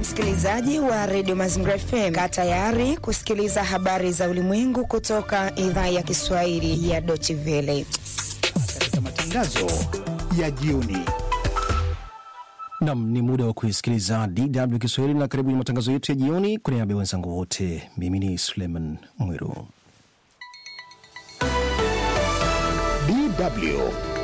Msikilizaji wa redio Mazingira FM, kaa tayari kusikiliza habari za ulimwengu kutoka idhaa ya Kiswahili ya Deutsche Welle katika matangazo ya jioni. Nam, ni muda wa kuisikiliza DW Kiswahili na karibu ni matangazo yetu ya jioni. Kwa niaba ya wenzangu wote, mimi ni Suleiman Mwiru. DW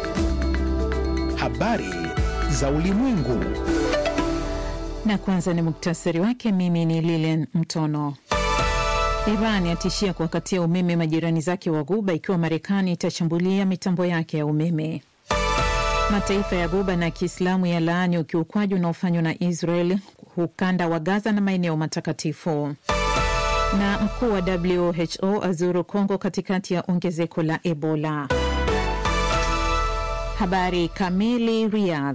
habari za ulimwengu. Na kwanza ni muktasari wake. Mimi ni Lilian Mtono. Iran yatishia kuwakatia umeme majirani zake wa Ghuba ikiwa Marekani itashambulia mitambo yake ya umeme. Mataifa ya Ghuba na Kiislamu ya laani ukiukwaji unaofanywa na Israel ukanda wa Gaza na maeneo matakatifu. Na mkuu wa WHO azuru Kongo katikati ya ongezeko la Ebola. Habari kamili. Riyadh.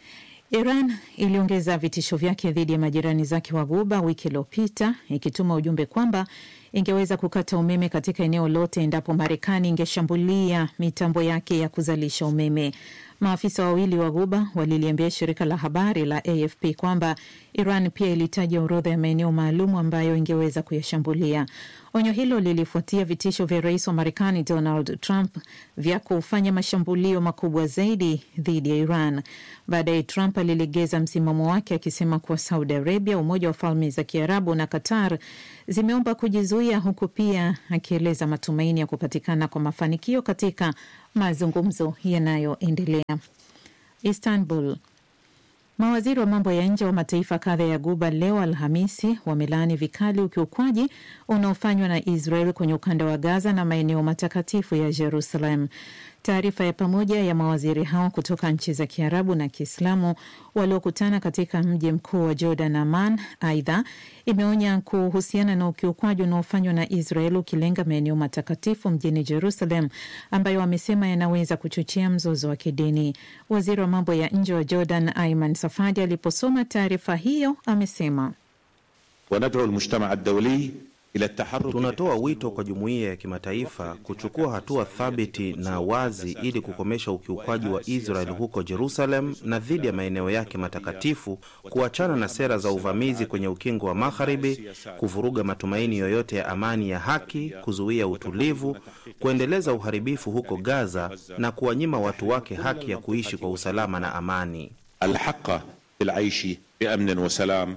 Iran iliongeza vitisho vyake dhidi ya majirani zake wa Ghuba wiki iliyopita ikituma ujumbe kwamba ingeweza kukata umeme katika eneo lote endapo Marekani ingeshambulia mitambo yake ya kuzalisha umeme. Maafisa wawili wa Ghuba waliliambia shirika la habari la AFP kwamba Iran pia ilitaja orodha ya maeneo maalum ambayo ingeweza kuyashambulia. Onyo hilo lilifuatia vitisho vya rais wa Marekani Donald Trump vya kufanya mashambulio makubwa zaidi dhidi ya Iran. Baadaye Trump alilegeza msimamo wake akisema kuwa Saudi Arabia, Umoja wa Falme za Kiarabu na Qatar zimeomba kujizuia, huku pia akieleza matumaini ya kupatikana kwa mafanikio katika mazungumzo yanayoendelea. Istanbul. Mawaziri wa mambo ya nje wa mataifa kadha ya Guba leo Alhamisi wamelaani vikali ukiukwaji unaofanywa na Israel kwenye ukanda wa Gaza na maeneo matakatifu ya Jerusalem. Taarifa ya pamoja ya mawaziri hao kutoka nchi za Kiarabu na Kiislamu waliokutana katika mji mkuu wa Jordan, Amman, aidha imeonya kuhusiana na ukiukwaji unaofanywa na Israel ukilenga maeneo matakatifu mjini Jerusalem, ambayo wamesema yanaweza kuchochea mzozo wa kidini. Waziri wa mambo ya nje wa Jordan, Ayman Safadi, aliposoma taarifa hiyo amesema wanad'u almujtama ad-dawli Tunatoa wito kwa jumuiya ya kimataifa kuchukua hatua thabiti na wazi ili kukomesha ukiukwaji wa Israel huko Jerusalem na dhidi ya maeneo yake matakatifu, kuachana na sera za uvamizi kwenye ukingo wa Magharibi, kuvuruga matumaini yoyote ya amani ya haki, kuzuia utulivu, kuendeleza uharibifu huko Gaza na kuwanyima watu wake haki ya kuishi kwa usalama na amani. alhaqa bilaishi biamnin wa salam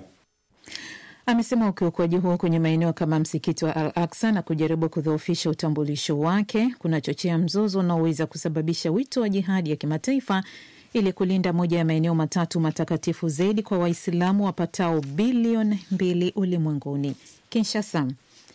Amesema ukiukwaji huo kwenye maeneo kama msikiti wa Al Aksa na kujaribu kudhoofisha utambulisho wake kunachochea mzozo unaoweza kusababisha wito wa jihadi ya kimataifa ili kulinda moja ya maeneo matatu matakatifu zaidi kwa Waislamu wapatao bilioni mbili ulimwenguni. Kinshasa.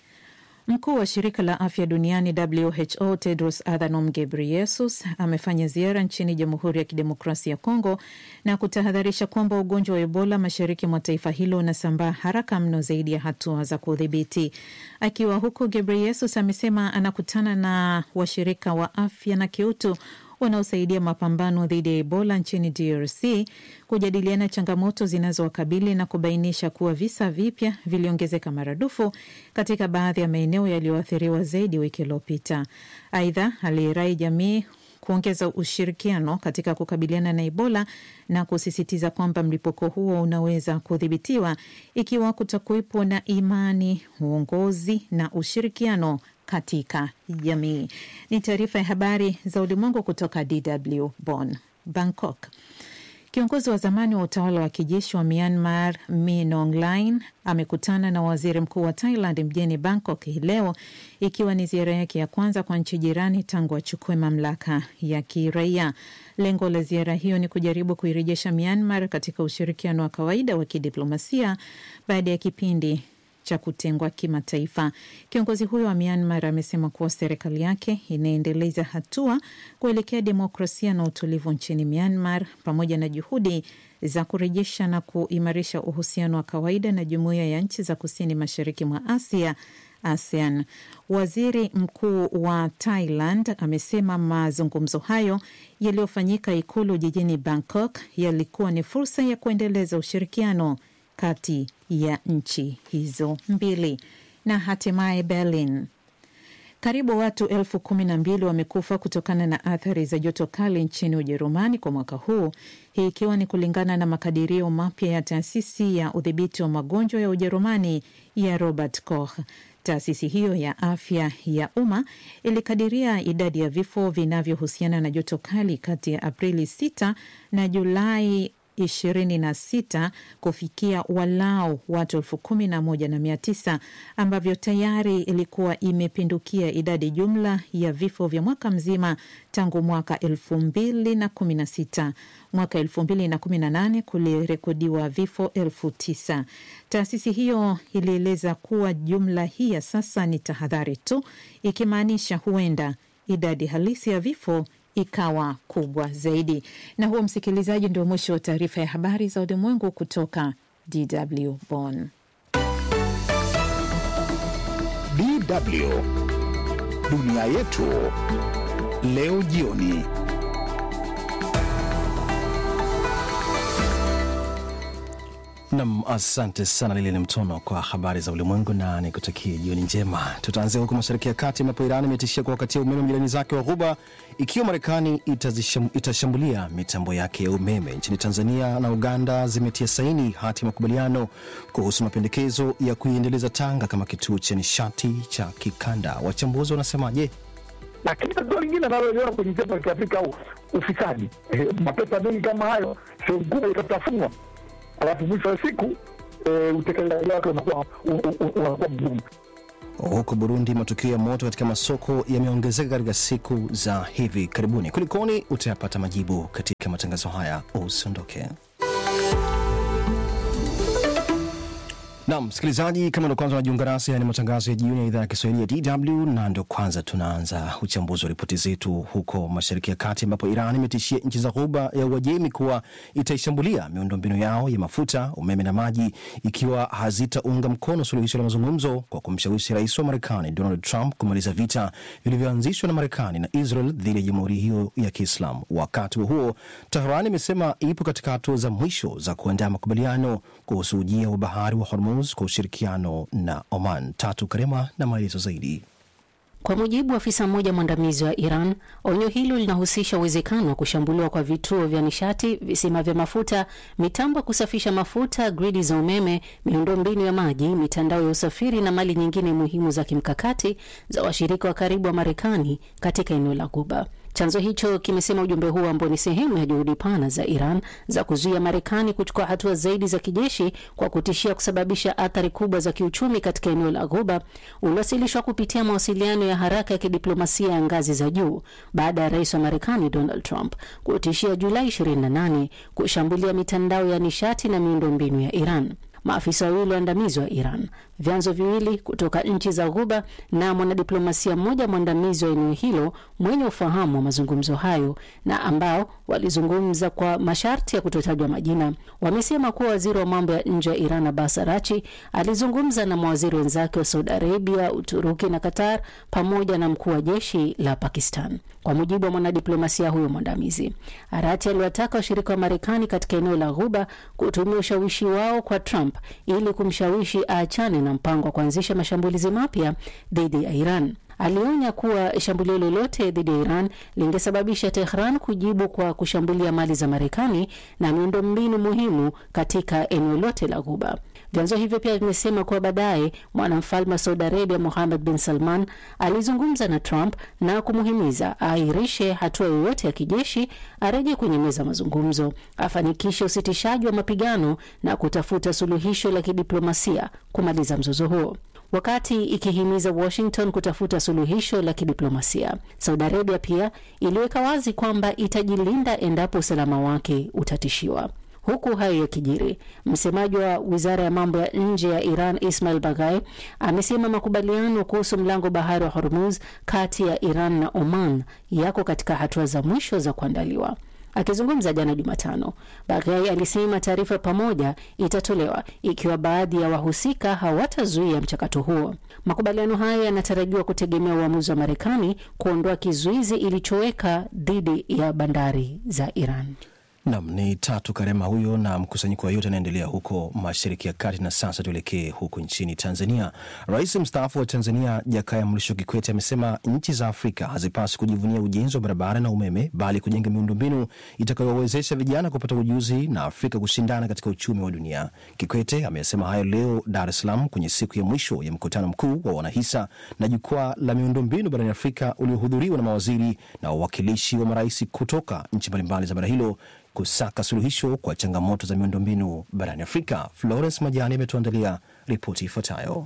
Mkuu wa shirika la afya duniani WHO Tedros Adhanom Ghebreyesus amefanya ziara nchini Jamhuri ya Kidemokrasia ya Kongo na kutahadharisha kwamba ugonjwa wa Ebola mashariki mwa taifa hilo unasambaa haraka mno zaidi ya hatua za kudhibiti. Akiwa huko, Ghebreyesus amesema anakutana na washirika wa afya na kiutu wanaosaidia mapambano dhidi ya Ebola nchini DRC kujadiliana changamoto zinazowakabili na kubainisha kuwa visa vipya viliongezeka maradufu katika baadhi ya maeneo yaliyoathiriwa zaidi wiki iliyopita. Aidha, alirai jamii kuongeza ushirikiano katika kukabiliana na Ebola na kusisitiza kwamba mlipuko huo unaweza kudhibitiwa ikiwa kutakuwepo na imani, uongozi na ushirikiano katika jamii. Ni taarifa ya habari za ulimwengu kutoka DW Bonn. Bangkok. Kiongozi wa zamani wa utawala wa kijeshi wa Myanmar Min Aung Hlaing amekutana na waziri mkuu wa Thailand mjini Bangkok hii leo, ikiwa ni ziara yake ya kwanza kwa nchi jirani tangu achukue mamlaka ya kiraia. Lengo la ziara hiyo ni kujaribu kuirejesha Myanmar katika ushirikiano wa kawaida wa kidiplomasia baada ya kipindi cha kutengwa kimataifa. Kiongozi huyo wa Myanmar amesema kuwa serikali yake inaendeleza hatua kuelekea demokrasia na utulivu nchini Myanmar pamoja na juhudi za kurejesha na kuimarisha uhusiano wa kawaida na jumuiya ya nchi za kusini mashariki mwa Asia ASEAN. Waziri mkuu wa Thailand amesema mazungumzo hayo yaliyofanyika ikulu jijini Bangkok yalikuwa ni fursa ya kuendeleza ushirikiano kati ya nchi hizo mbili. Na hatimaye Berlin, Karibu watu elfu kumi na mbili wamekufa kutokana na athari za joto kali nchini Ujerumani kwa mwaka huu, hii ikiwa ni kulingana na makadirio mapya ya taasisi ya udhibiti wa magonjwa ya Ujerumani ya Robert Koch. Taasisi hiyo ya afya ya umma ilikadiria idadi ya vifo vinavyohusiana na joto kali kati ya Aprili 6 na Julai 26 kufikia walau watu elfu kumi na moja na mia tisa ambavyo tayari ilikuwa imepindukia idadi jumla ya vifo vya mwaka mzima tangu mwaka elfu mbili na kumi na sita. Mwaka elfu mbili na kumi na nane kulirekodiwa vifo elfu tisa. Taasisi hiyo ilieleza kuwa jumla hii ya sasa ni tahadhari tu, ikimaanisha huenda idadi halisi ya vifo ikawa kubwa zaidi. Na huo, msikilizaji, ndio mwisho wa taarifa ya habari za ulimwengu kutoka DW Bonn. DW dunia yetu leo jioni. Nam, asante sana Lili ni Mtono kwa habari za ulimwengu na nikutakie jioni njema. Tutaanzia huko Mashariki ya Kati ambapo Iran imetishia kuwakatia umeme majirani zake wa Ghuba ikiwa Marekani itashambulia mitambo yake ya umeme. Nchini Tanzania na Uganda zimetia saini hati ya makubaliano kuhusu mapendekezo ya kuiendeleza Tanga kama kituo cha nishati cha kikanda. Wachambuzi wanasemaje? Lakini tatizo lingine analoliona kwenye nchi za Kiafrika au ufisadi, eh, mapesa mengi kama hayo, sehemu kubwa itatafunwa alafu mwisho wa siku e, utekelezaji wake unakuwa unakuwa mgumu. Huko Burundi, matukio ya moto katika masoko yameongezeka katika siku za hivi karibuni. Kulikoni? Utayapata majibu katika matangazo haya, usiondoke. Nam msikilizaji, kama ndo kwanza unajiunga nasi, ni matangazo ya jioni ya idhaa ya Kiswahili ya DW na ndo kwanza tunaanza uchambuzi wa ripoti zetu huko Mashariki ya Kati, ambapo Iran imetishia nchi za Ghuba ya Uajemi kuwa itaishambulia miundombinu yao ya mafuta, umeme na maji ikiwa hazitaunga mkono suluhisho la mazungumzo kwa kumshawishi rais wa Marekani Donald Trump kumaliza vita vilivyoanzishwa na Marekani na Israel dhidi ya jamhuri hiyo ya Kiislamu. Wakati huo huo, Tehran imesema ipo katika hatua za mwisho za kuandaa makubaliano kuhusu ujia wa bahari wa Hormuz kwa ushirikiano na Oman. Tatu Karema na maelezo zaidi. Kwa mujibu wa afisa mmoja mwandamizi wa Iran, onyo hilo linahusisha uwezekano wa kushambuliwa kwa vituo vya nishati, visima vya mafuta, mitambo ya kusafisha mafuta, gridi za umeme, miundombinu ya maji, mitandao ya usafiri na mali nyingine muhimu za kimkakati za washirika wa karibu wa Marekani katika eneo la Ghuba. Chanzo hicho kimesema ujumbe huo ambao ni sehemu ya juhudi pana za Iran za kuzuia Marekani kuchukua hatua zaidi za kijeshi kwa kutishia kusababisha athari kubwa za kiuchumi katika eneo la Ghuba uliwasilishwa kupitia mawasiliano ya haraka ya kidiplomasia ya ngazi za juu baada ya rais wa Marekani Donald Trump kutishia Julai 28 kushambulia mitandao ya nishati na miundombinu ya Iran. Maafisa wawili waandamizi wa Iran, vyanzo viwili kutoka nchi za Ghuba na mwanadiplomasia mmoja mwandamizi wa eneo hilo mwenye ufahamu wa mazungumzo hayo na ambao walizungumza kwa masharti ya kutotajwa majina, wamesema kuwa waziri wa mambo ya nje wa Iran Abbas Arachi alizungumza na mawaziri wenzake wa Saudi Arabia, Uturuki na Qatar pamoja na mkuu wa jeshi la Pakistan. Kwa mujibu wa mwanadiplomasia huyo mwandamizi, Arachi aliwataka washirika wa Marekani katika eneo la Ghuba kutumia ushawishi wao kwa Trump ili kumshawishi aachane na mpango wa kuanzisha mashambulizi mapya dhidi ya Iran. Alionya kuwa shambulio lolote dhidi ya Iran lingesababisha Tehran kujibu kwa kushambulia mali za Marekani na miundombinu muhimu katika eneo lote la Ghuba. Vyanzo hivyo pia vimesema kuwa baadaye mwanamfalme wa Saudi Arabia Mohammed bin Salman alizungumza na Trump na kumuhimiza aahirishe hatua yoyote ya kijeshi, areje kwenye meza mazungumzo, afanikishe usitishaji wa mapigano na kutafuta suluhisho la kidiplomasia kumaliza mzozo huo. Wakati ikihimiza Washington kutafuta suluhisho la kidiplomasia, Saudi Arabia pia iliweka wazi kwamba itajilinda endapo usalama wake utatishiwa. Huku hayo yakijiri, msemaji wa wizara ya mambo ya nje ya Iran Ismail Baghai amesema makubaliano kuhusu mlango bahari wa Hormuz kati ya Iran na Oman yako katika hatua za mwisho za kuandaliwa. Akizungumza jana Jumatano, Baghai alisema taarifa pamoja itatolewa ikiwa baadhi ya wahusika hawatazuia mchakato huo. Makubaliano haya yanatarajiwa kutegemea uamuzi wa Marekani kuondoa kizuizi ilichoweka dhidi ya bandari za Iran. Nam ni Tatu Karema huyo, na mkusanyiko wa yote anaendelea huko Mashariki ya Kati. Na sasa tuelekee huko nchini Tanzania. Rais mstaafu wa Tanzania Jakaya Mrisho Kikwete amesema nchi za Afrika hazipaswi kujivunia ujenzi wa barabara na umeme, bali kujenga miundombinu itakayowawezesha vijana kupata ujuzi na Afrika kushindana katika uchumi wa dunia. Kikwete amesema hayo leo Dar es Salaam kwenye siku ya mwisho ya mkutano mkuu wa wanahisa na jukwaa la miundombinu barani Afrika uliohudhuriwa na mawaziri na wawakilishi wa marais kutoka nchi mbalimbali za bara hilo kusaka suluhisho kwa changamoto za miundombinu barani Afrika. Florence Majani ametuandalia ripoti ifuatayo.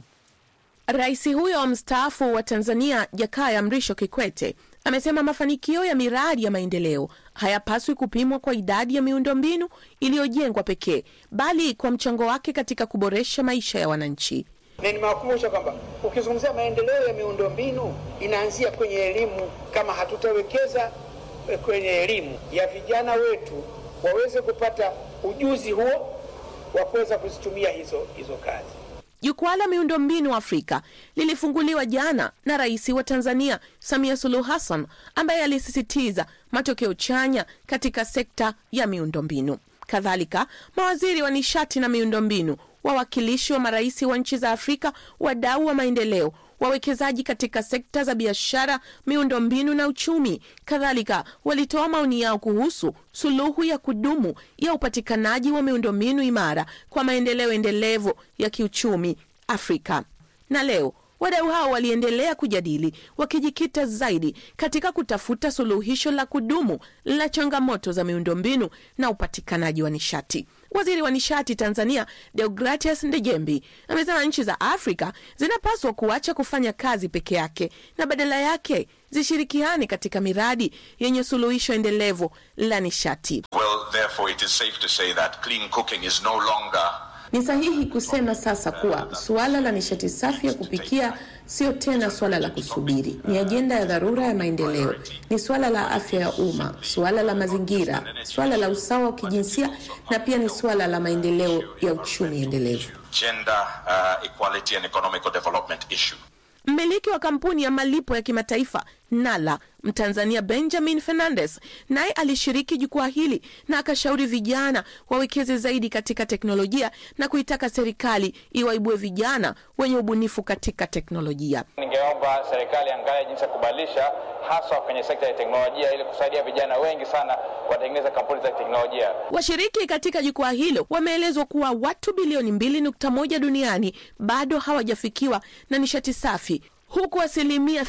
Rais huyo wa mstaafu wa Tanzania Jakaya Mrisho Kikwete amesema mafanikio ya miradi ya maendeleo hayapaswi kupimwa kwa idadi ya miundombinu iliyojengwa pekee, bali kwa mchango wake katika kuboresha maisha ya wananchi. Na nimewakumbusha kwamba ukizungumzia maendeleo ya miundombinu inaanzia kwenye elimu. Kama hatutawekeza kwenye elimu ya vijana wetu waweze kupata ujuzi huo wa kuweza kuzitumia hizo hizo kazi. Jukwaa la miundombinu Afrika lilifunguliwa jana na Rais wa Tanzania Samia Suluhu Hassan ambaye alisisitiza matokeo chanya katika sekta ya miundombinu. Kadhalika, mawaziri wa nishati na miundombinu, wawakilishi wa marais wa nchi za Afrika, wadau wa maendeleo wawekezaji katika sekta za biashara, miundombinu na uchumi. Kadhalika walitoa maoni yao kuhusu suluhu ya kudumu ya upatikanaji wa miundombinu imara kwa maendeleo endelevu ya kiuchumi Afrika. Na leo wadau hao waliendelea kujadili wakijikita zaidi katika kutafuta suluhisho la kudumu la changamoto za miundombinu na upatikanaji wa nishati. Waziri wa nishati Tanzania Deogratias Ndejembi amesema nchi za Afrika zinapaswa kuacha kufanya kazi peke yake na badala yake zishirikiane katika miradi yenye suluhisho endelevu la nishati. Well, therefore it is safe to say that clean cooking is no longer Ni sahihi kusema sasa kuwa suala la nishati safi ya kupikia sio tena suala la kusubiri, ni ajenda ya dharura ya maendeleo, ni suala la afya ya umma, suala la mazingira, suala la usawa wa kijinsia na pia ni suala la maendeleo ya uchumi endelevu. gender uh, equality and economic development issue. Mmiliki wa kampuni ya malipo ya kimataifa Nala, Mtanzania Benjamin Fernandes, naye alishiriki jukwaa hili na akashauri vijana wawekeze zaidi katika teknolojia na kuitaka serikali iwaibue vijana wenye ubunifu katika teknolojia. Ningeomba serikali angalia jinsi ya kubadilisha haswa kwenye sekta ya teknolojia ili kusaidia vijana wengi sana watengeneza kampuni za teknolojia. Washiriki katika jukwaa hilo wameelezwa kuwa watu bilioni 2.1 duniani bado hawajafikiwa na nishati safi, huku asilimia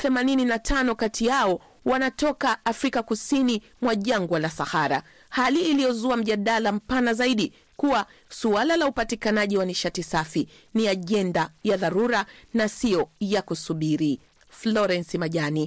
85 kati yao wanatoka Afrika kusini mwa jangwa la Sahara, hali iliyozua mjadala mpana zaidi kuwa suala la upatikanaji wa nishati safi ni ajenda ya dharura na siyo ya kusubiri. Florence Majani,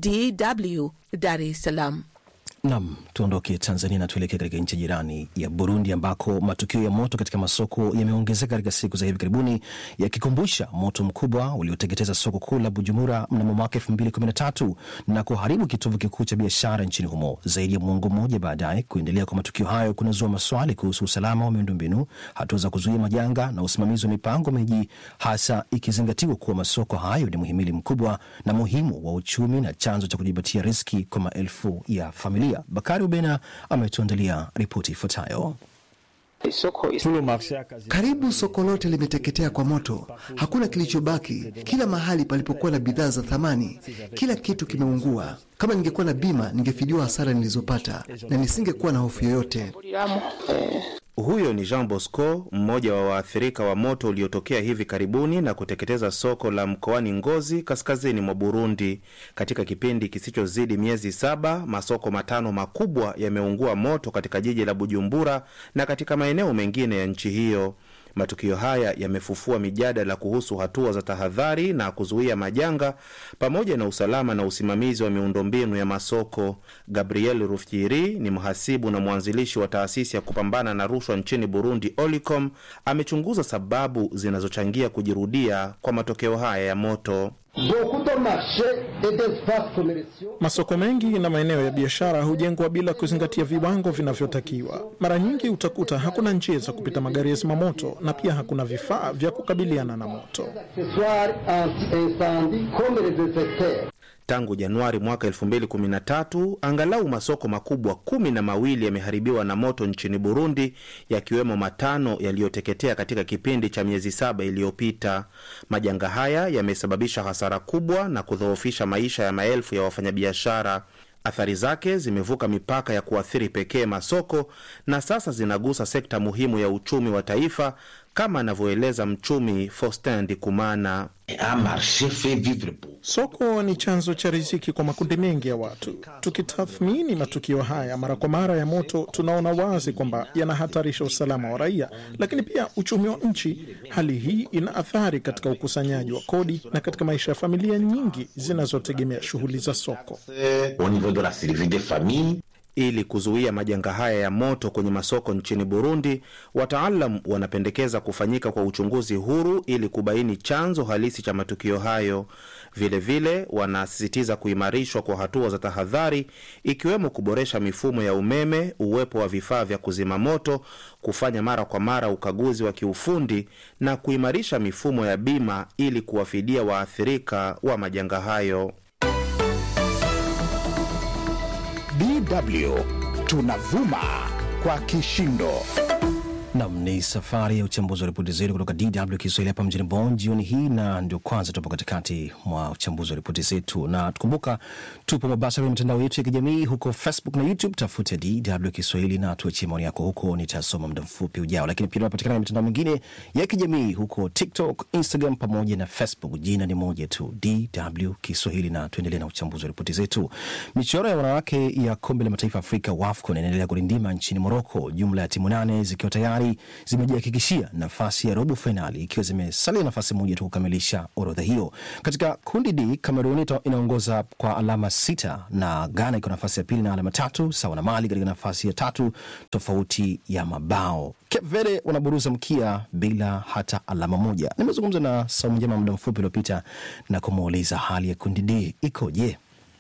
DW, Dar es Salaam. Nam, tuondoke Tanzania na tuelekee katika nchi jirani ya Burundi ambako matukio ya moto katika masoko yameongezeka katika siku za hivi karibuni, yakikumbusha moto mkubwa ulioteketeza soko kuu la Bujumbura mnamo mwaka 2013 na kuharibu kitovu kikuu cha biashara nchini humo. Zaidi ya mwongo mmoja baadaye, kuendelea kwa matukio hayo kunazua maswali kuhusu usalama wa miundombinu, hatua za kuzuia majanga na usimamizi wa mipango miji, hasa ikizingatiwa kuwa masoko hayo ni muhimili mkubwa na muhimu wa uchumi na chanzo cha kujipatia riski kwa maelfu ya familia. Bakari Ubena ametuandalia ripoti ifuatayo. Karibu soko lote limeteketea kwa moto, hakuna kilichobaki. Kila mahali palipokuwa na bidhaa za thamani, kila kitu kimeungua. Kama ningekuwa na bima, ningefidiwa hasara nilizopata na nisingekuwa na hofu yoyote. Huyo ni Jean Bosco, mmoja wa waathirika wa moto uliotokea hivi karibuni na kuteketeza soko la mkoani Ngozi, kaskazini mwa Burundi. Katika kipindi kisichozidi miezi saba, masoko matano makubwa yameungua moto katika jiji la Bujumbura na katika maeneo mengine ya nchi hiyo. Matukio haya yamefufua mijadala kuhusu hatua za tahadhari na kuzuia majanga pamoja na usalama na usimamizi wa miundombinu ya masoko. Gabriel Rufyiri ni mhasibu na mwanzilishi wa taasisi ya kupambana na rushwa nchini Burundi, Olicom. Amechunguza sababu zinazochangia kujirudia kwa matokeo haya ya moto. Masoko mengi na maeneo ya biashara hujengwa bila kuzingatia viwango vinavyotakiwa. Mara nyingi utakuta hakuna njia za kupita magari ya zimamoto na pia hakuna vifaa vya kukabiliana na moto. Tangu Januari mwaka 2013 angalau masoko makubwa kumi na mawili yameharibiwa na moto nchini Burundi, yakiwemo matano yaliyoteketea katika kipindi cha miezi saba iliyopita. Majanga haya yamesababisha hasara kubwa na kudhoofisha maisha ya maelfu ya wafanyabiashara. Athari zake zimevuka mipaka ya kuathiri pekee masoko na sasa zinagusa sekta muhimu ya uchumi wa taifa, kama anavyoeleza mchumi Faustin Ndikumana. Soko ni chanzo cha riziki kwa makundi mengi ya watu. Tukitathmini matukio haya mara kwa mara ya moto, tunaona wazi kwamba yanahatarisha usalama wa raia, lakini pia uchumi wa nchi. Hali hii ina athari katika ukusanyaji wa kodi na katika maisha ya familia nyingi zinazotegemea shughuli za soko. Ili kuzuia majanga haya ya moto kwenye masoko nchini Burundi, wataalam wanapendekeza kufanyika kwa uchunguzi huru ili kubaini chanzo halisi cha matukio hayo. Vilevile wanasisitiza kuimarishwa kwa hatua za tahadhari, ikiwemo kuboresha mifumo ya umeme, uwepo wa vifaa vya kuzima moto, kufanya mara kwa mara ukaguzi wa kiufundi na kuimarisha mifumo ya bima ili kuwafidia waathirika wa majanga hayo. DW tunavuma kwa kishindo. Nam ni safari ya uchambuzi wa ripoti zetu kutoka DW Kiswahili hapa mjini Bonn jioni hii, na ndio kwanza tupo katikati mwa uchambuzi wa ripoti zetu, na tukumbuka tupo mubashara kwenye mitandao yetu ya kijamii huko Facebook na YouTube. Tafute DW Kiswahili na tuachie maoni yako huko, nitasoma muda mfupi ujao. Lakini pia tunapatikana kwenye mitandao mingine ya kijamii huko TikTok, Instagram pamoja na Facebook. Jina ni moja tu, DW Kiswahili, na tuendelee na uchambuzi wa ripoti zetu. Michuano ya wanawake ya kombe la mataifa Afrika WAFCON inaendelea kurindima nchini Moroko, jumla ya timu nane zikiwa tayari zimejihakikishia nafasi ya robo fainali ikiwa zimesalia nafasi moja tu kukamilisha orodha hiyo. Katika kundi D, Kamerun inaongoza kwa alama sita na Ghana iko nafasi ya pili na alama tatu sawa na Mali katika nafasi ya tatu tofauti ya mabao. Cape Verde wanaburuza mkia bila hata alama moja. Nimezungumza na Saumu Njema muda mfupi uliopita na kumuuliza hali ya kundi D ikoje.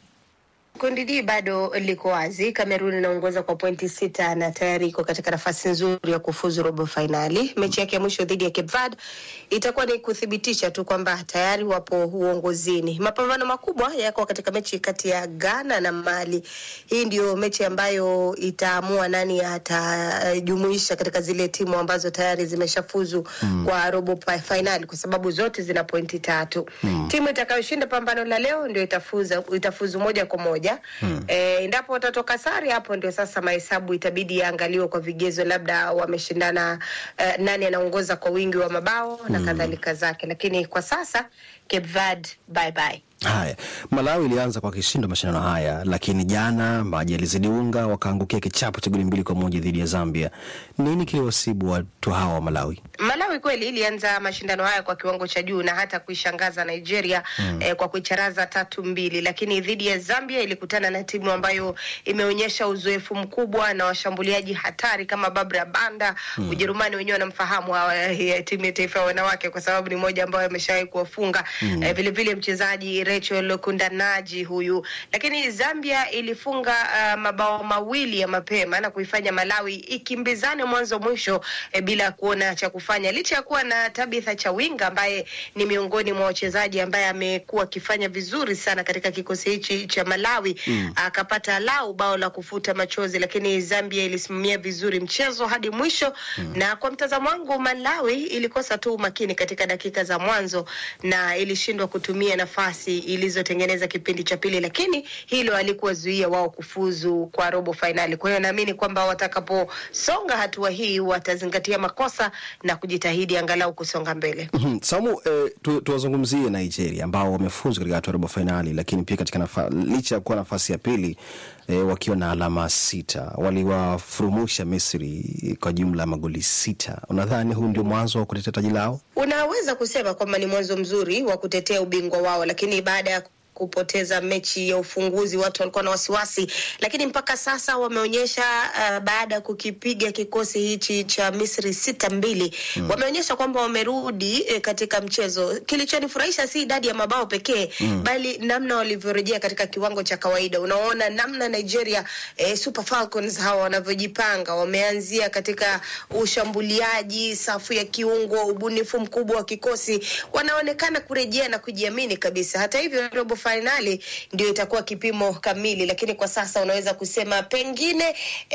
Kundi D bado liko wazi. Kamerun inaongoza kwa pointi sita na tayari iko katika nafasi nzuri ya kufuzu robo fainali. Mechi yake ya mwisho dhidi ya Cape Verde itakuwa ni kuthibitisha tu kwamba tayari wapo uongozini. Mapambano makubwa yako katika mechi kati ya Ghana na Mali. Hii ndio mechi ambayo itaamua nani atajumuisha katika zile timu ambazo tayari zimeshafuzu mm. kwa robo fainali, kwa sababu zote zina pointi tatu mm. timu itakayoshinda pambano la leo ndio itafuza, itafuzu moja kwa moja Hmm. E, endapo watatoka sare, hapo ndio sasa mahesabu itabidi yaangaliwe kwa vigezo, labda wameshindana uh, nani anaongoza kwa wingi wa mabao hmm. na kadhalika zake, lakini kwa sasa Cape Verde bye bye. Haya, Malawi ilianza kwa kishindo mashindano haya, lakini jana maji yalizidi unga, wakaangukia kichapo cha goli mbili kwa moja dhidi ya Zambia. Nini kiliwasibu watu hawa wa Malawi? Malawi kweli ilianza mashindano haya kwa kiwango cha juu na hata kuishangaza Nigeria mm. eh, kwa kuicharaza tatu mbili, lakini dhidi ya Zambia ilikutana na timu ambayo imeonyesha uzoefu mkubwa na washambuliaji hatari kama Barbara Banda mm. Ujerumani wenyewe wanamfahamu timu ya taifa ya wanawake kwa sababu ni moja ambayo ameshawahi kuwafunga mm. eh, vilevile mchezaji Rachel Kundanaji huyu, lakini Zambia ilifunga uh, mabao mawili ya mapema na kuifanya Malawi ikimbizane mwanzo mwisho eh, bila kuona cha kufanya, licha ya kuwa na Tabitha Chawinga ambaye ni miongoni mwa wachezaji ambaye amekuwa akifanya vizuri sana katika kikosi hichi cha Malawi mm. akapata lau bao la kufuta machozi, lakini Zambia ilisimamia vizuri mchezo hadi mwisho mm. na kwa mtazamo wangu Malawi ilikosa tu umakini katika dakika za mwanzo na ilishindwa kutumia nafasi ilizotengeneza kipindi cha pili, lakini hilo halikuwazuia wao kufuzu kwa robo fainali. Kwa hiyo naamini kwamba watakaposonga hatua hii watazingatia makosa na kujitahidi angalau kusonga mbele. mm-hmm. Samu, eh, tu, tuwazungumzie Nigeria ambao wamefuzu katika hatua robo fainali, lakini pia katika nafa, licha ya kuwa nafasi ya pili eh, wakiwa na alama sita waliwafurumusha Misri kwa jumla ya magoli sita. Unadhani huu ndio mwanzo wa kutetea taji lao? Unaweza kusema kwamba ni mwanzo mzuri wa kutetea ubingwa wao, lakini baada ya kupoteza mechi ya ufunguzi watu walikuwa na wasiwasi, lakini mpaka sasa wameonyesha uh, baada ya kukipiga kikosi hichi cha Misri sita mbili mm. wameonyesha kwamba wamerudi eh, katika mchezo. Kilichonifurahisha si idadi ya mabao pekee mm. bali namna walivyorejea katika kiwango cha kawaida. Unaona namna Nigeria eh, Super Falcons hawa wanavyojipanga, wameanzia katika ushambuliaji, safu ya kiungo, ubunifu mkubwa wa kikosi, wanaonekana kurejea na kujiamini kabisa. Hata hivyo robo fainali ndio itakuwa kipimo kamili, lakini kwa sasa unaweza kusema pengine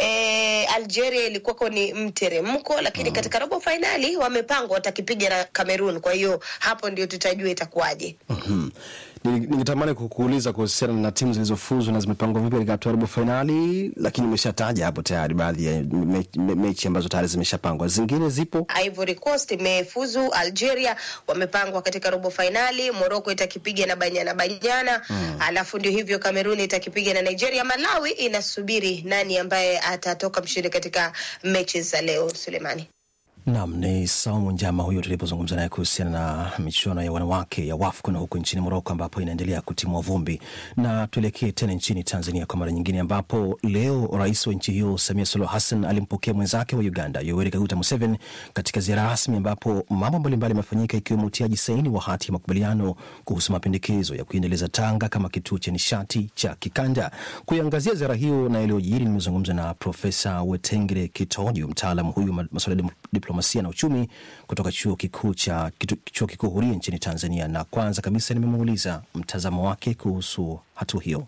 eh, Algeria ilikuwako ni mteremko, lakini katika robo fainali wamepangwa watakipiga na Cameroon. Kwa hiyo hapo ndio tutajua itakuwaje. Mhm. Ni- Ningetamani kukuuliza kuhusiana na timu zilizofuzu na zimepangwa vipi katika hatua ya robo fainali, lakini umeshataja hapo tayari baadhi ya me- me- mechi ambazo tayari zimeshapangwa. Zingine zipo Ivory Coast imefuzu, Algeria wamepangwa katika robo fainali, Morocco itakipiga na Banyana Banyana mm. alafu ndio hivyo Cameroon itakipiga na Nigeria. Malawi inasubiri nani ambaye atatoka mshindi katika mechi za leo. Sulemani. Naam, ni Saumu Njama huyo tulipozungumza naye kuhusiana na michuano ya wanawake ya WAFCON huko nchini Moroko ambapo inaendelea kutimua vumbi. Na tuelekee tena nchini Tanzania kwa mara nyingine, ambapo leo rais wa nchi hiyo Samia Suluhu Hassan alimpokea mwenzake wa Uganda Yoweri Kaguta Museveni katika ziara rasmi, ambapo mambo mbalimbali yamefanyika ikiwemo utiaji saini wa hati ya makubaliano kuhusu mapendekezo ya kuiendeleza Tanga kama kituo cha nishati cha kikanda. Kuiangazia ziara hiyo na iliyojiri, nimezungumza na Profesa Wetengere Kitojo, mtaalam huyu wa masuala ya diplomasia na uchumi kutoka chuo kikuu cha kitu- chuo kikuu huria nchini Tanzania, na kwanza kabisa nimemuuliza mtazamo wake kuhusu hatua hiyo.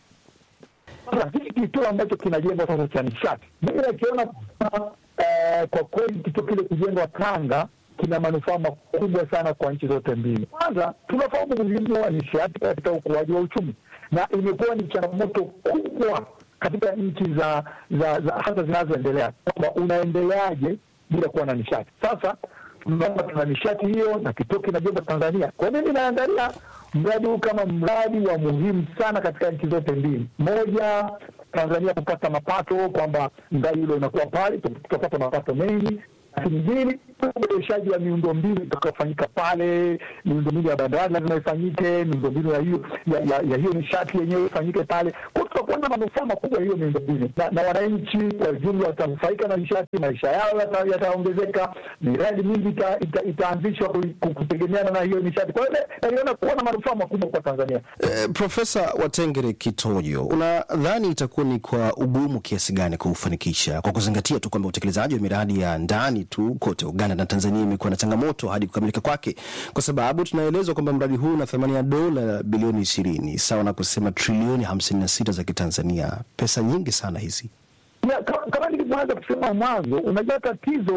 Sasa hiki kituo ambacho kinajengwa sasa cha nishati, mimi nakiona kama, eh, kwa kweli kituo kile kujengwa Tanga kina manufaa makubwa sana kwa nchi zote mbili. Kwanza tunafahamu umuhimu wa nishati katika ukuaji wa uchumi, na imekuwa ni changamoto kubwa katika nchi za, za, za hasa zinazoendelea kwamba unaendeleaje bila kuwa na nishati. Sasa tunaona tuna nishati hiyo na kituo kinajengwa Tanzania. Kwa mimi naangalia mradi huu kama mradi wa muhimu sana katika nchi zote mbili. Moja, Tanzania kupata mapato, kwamba mradi ule unakuwa pale, tutapata mapato mengi lakini mbili, uboreshaji wa miundombinu itakaofanyika pale. Miundombinu ya bandari lazima ifanyike, miundombinu ya hiyo ya, ya, ya hiyo nishati yenyewe ifanyike pale. Kwa tutakuwa na manufaa makubwa ya hiyo miundombinu, na, na wananchi kwa ujumla watanufaika na nishati, maisha yao yata- yataongezeka, miradi mingi ita- ita- itaanzishwa ku- ku- kutegemeana na hiyo nishati. Kwa hiyo naliona kuwa na manufaa makubwa kwa Tanzania. Eh, Profesa Watengere Kitojo, unadhani itakuwa ni kwa ugumu kiasi gani kuufanikisha kwa kuzingatia tu kwamba utekelezaji wa miradi ya ndani tu kote Uganda na Tanzania imekuwa na changamoto hadi kukamilika kwake, kwa sababu tunaelezwa kwamba mradi huu una thamani ya dola bilioni ishirini sawa na kusema trilioni hamsini na sita za Kitanzania, pesa nyingi sana hizi. Ya, ka- kama nilivyoanza kusema mwanzo, unajua tatizo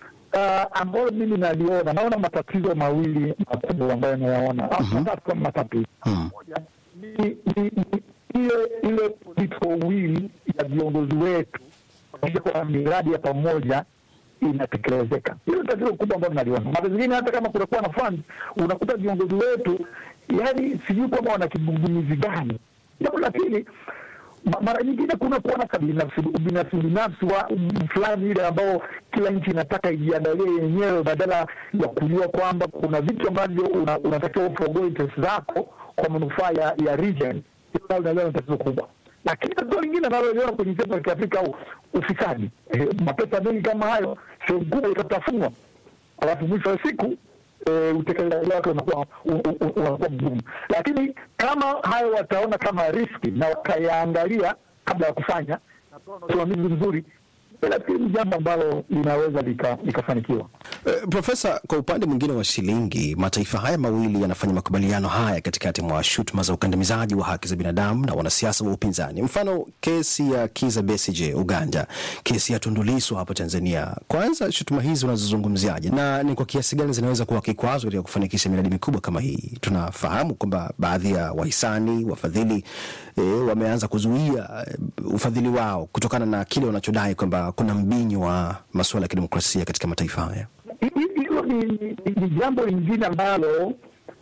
uh, ambalo mimi naliona, naona matatizo mawili makubwa ambayo nayaona au matatu kama matatu moja ni ni- ni ile ile political will ya viongozi wetu kuhakikisha kwamba miradi ya pamoja inatekelezeka. Hilo tatizo kubwa ambalo naliona. Mara zingine hata kama kunakuwa na fund, unakuta viongozi wetu yani sijui kwamba wana kigugumizi gani. Jambo la pili Ma- mara nyingine kuna kuwa na kabinafsi ubinafsi binafsi wa um, fulani ile ambao kila nchi inataka ijiandalie yenyewe badala ya kujua kwamba kuna vitu ambavyo una- unatakiwa ufogoe interest zako kwa manufaa ya, ya region. Hilo nalo naliona ni tatizo kubwa, lakini tatizo lingine naloliona kwenye taifa la Kiafrika au ufisadi. Eh, mapesa mengi kama hayo sehemu kubwa itatafunwa, alafu mwisho wa siku e, utekelezaji wake unakuwa u- u- u- unakuwa mgumu. Lakini kama hayo wataona kama riski na wakayaangalia kabla ya kufanya na kuwa na usimamizi mzuri, nafikiri ni jambo ambalo linaweza lika- likafanikiwa. Eh, Profesa, kwa upande mwingine wa shilingi, mataifa haya mawili yanafanya makubaliano haya katikati mwa shutuma za ukandamizaji wa haki za binadamu na wanasiasa wa upinzani. Mfano kesi ya Kiza Besigye Uganda, kesi ya Tundu Lissu hapo Tanzania. Kwanza, shutuma hizi unazozungumziaje na ni kwa kiasi gani zinaweza kuwa kikwazo katika kufanikisha miradi mikubwa kama hii? Tunafahamu kwamba baadhi ya wahisani, wafadhili eh, wameanza kuzuia eh, ufadhili wao kutokana na kile wanachodai kwamba kuna mbinyo wa masuala ya kidemokrasia katika mataifa haya. Hi- hi- Hilo ni, ni, ni jambo lingine ambalo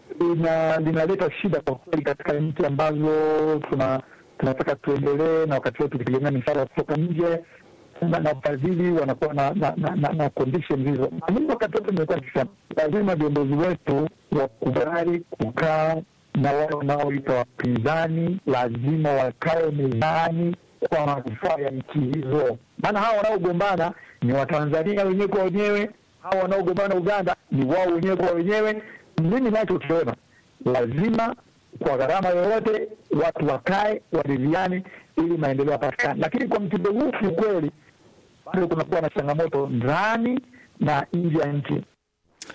lina- linaleta shida kwa kweli katika nchi ambazo tuna tunataka tuendelee, na wakati wote tukitegemea misaada kutoka nje na na wafadhili wanakuwa na na, na, na, na conditions hizo. Na mimi wakati wote nimekuwa nikisema lazima viongozi wetu wakubali kukaa na wale wanaoita wapinzani, lazima wakae mezani kwa manufaa ya nchi hizo, maana hawa wanaogombana ni Watanzania wenyewe kwa wenyewe, hawa wanaogombana Uganda ni wao wenyewe kwa wenyewe. Mimi nachokiona lazima kwa gharama yoyote watu wakae waridhiane, ili maendeleo yapatikane. Lakini kwa mtindo huu kiukweli, bado kunakuwa na changamoto ndani na nje ya nchi.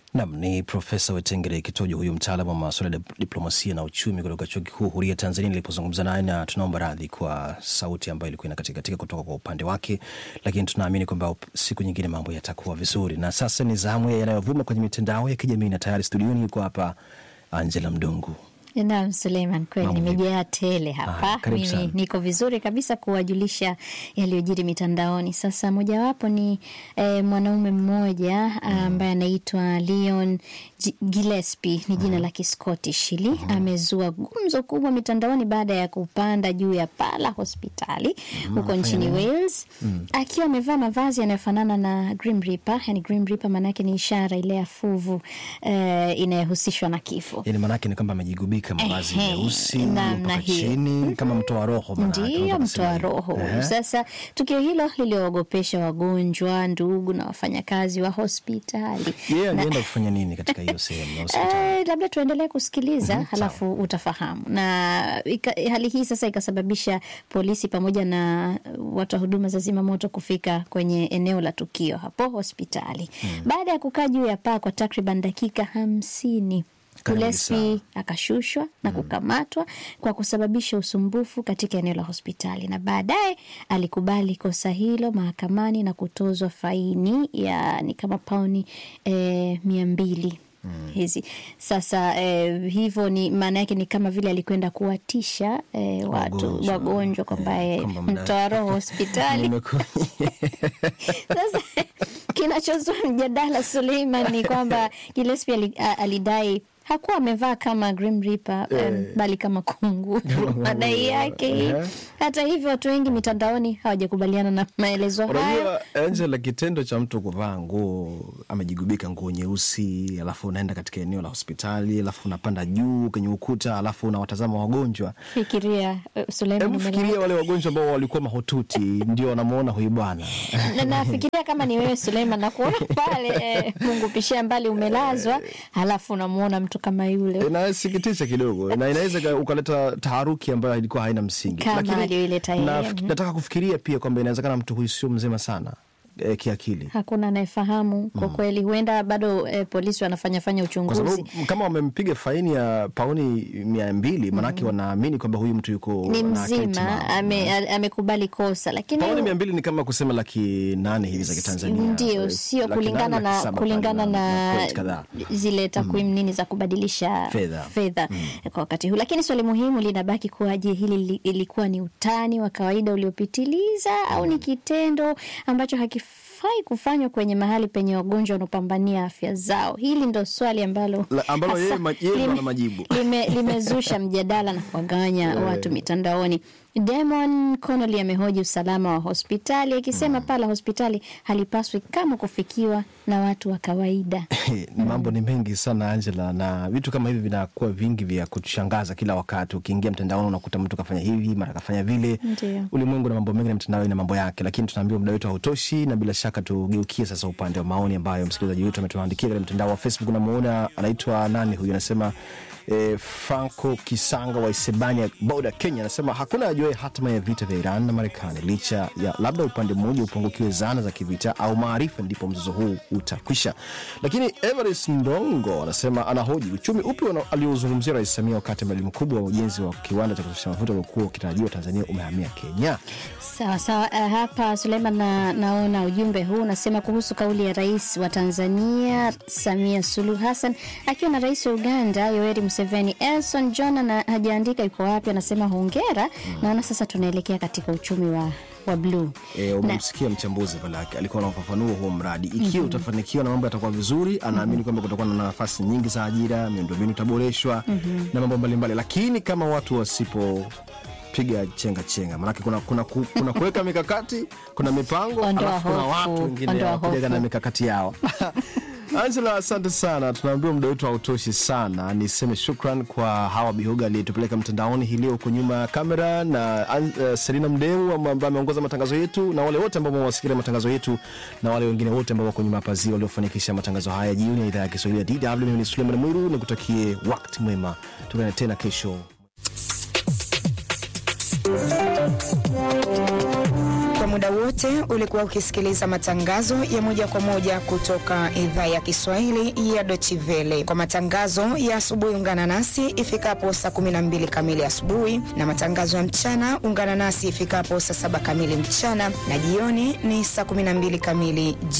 Nam ni Profesa Wetengere Kitojo, huyu mtaalamu wa masuala ya diplomasia na uchumi kutoka chuo kikuu huria Tanzania, nilipozungumza naye, na tunaomba radhi kwa sauti ambayo ilikuwa inakatika kutoka kwa upande wake, lakini tunaamini kwamba siku nyingine mambo yatakuwa vizuri. Na sasa ni zamu ya yanayovuma kwenye mitandao ya kijamii, na tayari studioni yuko hapa Angela Mdungu. Naam, Suleiman, kweli Mambo nimejaa tele hapa. Ah, karibu sana. Mimi niko vizuri kabisa kuwajulisha yaliyojiri mitandaoni. Sasa mojawapo ni eh, mwanaume mmoja ambaye anaitwa Leon G- Gillespie ni jina la Kiscottish hili amezua gumzo kubwa mitandaoni baada ya kupanda juu ya paa la hospitali huko afanya nchini nini? Wales Mm. akiwa amevaa mavazi yanayofanana na Grim Reaper. Yani Grim Reaper maanake ni ishara ile ya fuvu eh, inayohusishwa na kifo. Yani maanake ni kwamba amejigubika mavazi Ehe, meusi namna mpaka hiyo. chini kama mtoa roho maanake, Ndiyo, unaweza kusema mtoa hivyo. roho. Ehe. Sasa tukio hilo liliwaogopesha wagonjwa, ndugu na wafanyakazi wa hospitali. Yeye Na- alienda kufanya nini katika hiyo sehemu ya hospitali? Eh, labda tuendelee kusikiliza Mhm, halafu utafahamu. Na ika, hali hii sasa ikasababisha polisi pamoja na watu wa huduma za zimamoto kufika kwenye eneo la tukio hapo hospitali. Baada ya kukaa juu ya paa kwa takriban dakika hamsini Karibu Gillespie akashushwa na kukamatwa kwa kusababisha usumbufu katika eneo la hospitali, na baadaye alikubali kosa hilo mahakamani na kutozwa faini ya ni kama pauni eh, mia mbili hizi sasa eh, hivyo ni maana yake ni kama vile alikwenda kuwatisha eh, watu Wagonjwa. wagonjwa kwamba eh, kwamba mda- mtoa roho hospitali Nimekuwa- sasa kinachozua mjadala Suleiman ni kwamba Gillespie ali, a- alidai hakuwa amevaa kama Grim Reaper Eh. em, bali kama kunguru madai yake hii. Ehe. Hata hivyo watu wengi mitandaoni hawajakubaliana na maelezo hayo. Unajua Angela, kitendo cha mtu kuvaa nguo amejigubika nguo nyeusi, alafu unaenda katika eneo la hospitali, alafu unapanda juu kwenye ukuta, alafu unawatazama wagonjwa. Fikiria eh, Suleiman, Hebu fikiria umelala. wale wagonjwa ambao walikuwa mahututi ndio wanamwona huyu bwana na nafikiria kama ni wewe Suleiman, na kuona pale eh, Mungu pishia mbali umelazwa, halafu unamuona mtu kama yule inasikitisha kidogo na inaweza ika- ukaleta taharuki ambayo ilikuwa haina msingi. Kama Lakini aliyoileta yeye. na- Mhm. nataka kufikiria pia kwamba inawezekana mtu huyu sio mzima sana eh, kiakili hakuna anayefahamu kwa kweli. Huenda bado eh, polisi wanafanya fanya kwa uchunguzi. sababu kama wamempiga faini ya pauni mia mbili maanake wanaamini kwamba huyu mtu yuko ni na akili mzima timamu. ame- a- amekubali kosa, lakini pauni mia mbili ni kama kusema laki nane hivi za Kitanzania. ndio Eh, sio laki kulingana nane, laki na saba kulingana pale na pointi kadhaa. zile takwimu nini za kubadilisha Fedha. fedha kwa wakati huu. Lakini swali muhimu linabaki kuwa, je, hili li- ilikuwa ni utani wa kawaida uliopitiliza au ni kitendo ambacho hakifai kufanywa kwenye mahali penye wagonjwa wanaopambania afya zao? Hili ndo swali ambalo La- ambalo hasa yeye ma- yeye ndo lime- ana majibu. lime- limezusha mjadala na kuwagawanya watu mitandaoni. Damon Connolly amehoji usalama wa hospitali akisema paa la hospitali halipaswi kama kufikiwa na watu wa kawaida. Ni mambo ni mengi sana Angela, na vitu kama hivi vinakuwa vingi vya kutushangaza kila wakati. Ukiingia mtandaoni unakuta mtu kafanya hivi mara kafanya vile. Ndio. Ulimwengu na mambo mengi na mtandao ina mambo yake, lakini tunaambiwa muda wetu hautoshi, na bila shaka tugeukie sasa upande wa maoni ambayo msikilizaji wetu ametuandikia katika mtandao wa Facebook. Namuona anaitwa nani huyu, anasema eh, Franco Kisanga wa Isebania Boda, Kenya, anasema hakuna ajuae hatima ya vita vya Iran na Marekani licha ya labda upande mmoja upungukiwe zana za kivita au maarifa, ndipo mzozo huu utakwisha. Lakini Everest Ndongo anasema anahoji uchumi upi wana- aliozungumzia Rais Samia wakati mradi mkubwa wa ujenzi wa kiwanda cha kuzalisha mafuta uliokuwa ukitarajiwa Tanzania umehamia Kenya. Sawa sawa. Uh, hapa Suleiman, na, naona ujumbe huu unasema kuhusu kauli ya rais wa Tanzania Samia Suluhu Hassan akiwa na rais wa Uganda Yoweri Museveni. Elson John na hajaandika yuko wapi, anasema hongera. Naona sasa tunaelekea katika uchumi wa, wa bluu E, umemsikia mchambuzi pale aki- alikuwa na ufafanuo huo mradi ikiwa Mhm. utafanikiwa na mambo yatakuwa vizuri, anaamini kwamba kutakuwa na nafasi nyingi za ajira, miundombinu itaboreshwa Mhm. na mambo mbalimbali, lakini kama watu wasipopiga chenga chenga, maanake kuna, kuna, ku- kuna kuweka mikakati, kuna mipango, Ondoa alafu kuna hofu, watu wengine ondoa wakujaga hofu. na mikakati yao. Angela, asante sana. Tunaambiwa muda wetu hautoshi sana. Niseme shukran kwa Hawa Bihoga aliyetupeleka mtandaoni hii leo huko nyuma ya kamera na uh, Selina Mdeu ambaye ameongoza matangazo yetu na wale wote ambao wamewasikilia matangazo yetu na wale wengine wote ambao wako nyuma ya pazia waliofanikisha matangazo haya jioni ya idhaa ya Kiswahili ya DW. Mimi ni Suleiman Mwiru, nikutakie wakati mwema. Tukutane tena kesho. Kwa muda wote ulikuwa ukisikiliza matangazo ya moja kwa moja kutoka idhaa ya Kiswahili ya Dochivele. Kwa matangazo ya asubuhi, ungana nasi ifikapo saa 12 kamili asubuhi, na matangazo ya mchana ungana nasi ifikapo saa 7 kamili mchana, na jioni ni saa 12 kamili